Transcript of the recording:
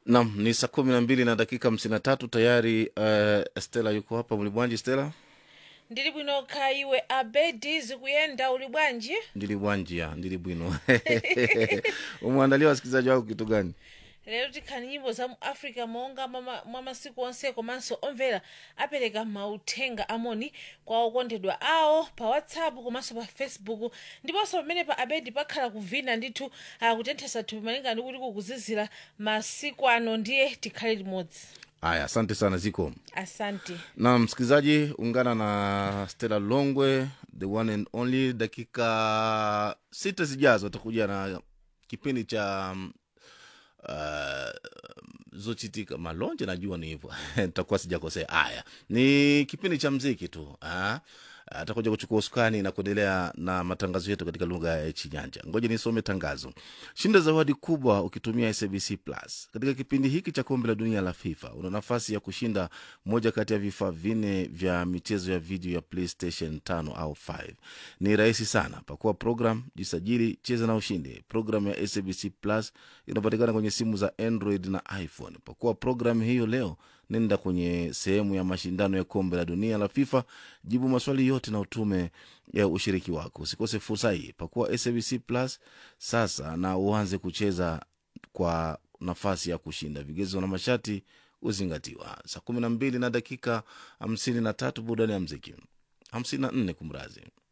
Nam ni saa kumi na mbili na dakika hamsini na tatu tayari. Uh, Stela yuko hapa mlibwanji. Stela ndili bwino kha iwe abedi zikuyenda uli bwanji ndili bwanji ya ndili bwino umwandalia wasikilizaji wako kitu gani? lero tikhani nyimbo za mu africa monga mwa mwa masiku onse komanso omvera apereka mauthenga amoni kwa okondedwa awo pa whatsapp komanso pa facebook ndiponso pamene pa abedi pakhala kuvina ndithu akutenthesa thupi malinga ndi kuti kukuzizira masiku ano ndiye tikhale limodzi Aya, asante sana ziko asante na msikilizaji, ungana na Stella Longwe the one and only. Dakika sita zijazo atakuja na kipindi cha um, uh, zochitika malonje, najua ni hivyo nitakuwa sijakosea. Haya, ni kipindi cha mziki tu ah. atakuja kuchukua usukani na kuendelea na matangazo yetu katika lugha ya Chinyanja. Ngoja nisome tangazo. Shinda zawadi kubwa ukitumia SABC Plus katika kipindi hiki cha kombe la dunia la FIFA. Una nafasi ya kushinda moja kati ya vifaa vinne vya michezo ya video ya PlayStation 5 au 5. Ni rahisi sana, pakua program, jisajili, cheza na ushinde. Programu ya SABC Plus inapatikana kwenye simu za Android na iPhone. Pakua programu hiyo leo nenda kwenye sehemu ya mashindano ya kombe la dunia la FIFA, jibu maswali yote na utume ya ushiriki wako. Usikose fursa hii, pakua SABC Plus sasa na uanze kucheza kwa nafasi ya kushinda. Vigezo na masharti huzingatiwa. Saa kumi na mbili na dakika hamsini na tatu burudani ya mziki hamsini na nne kumrazi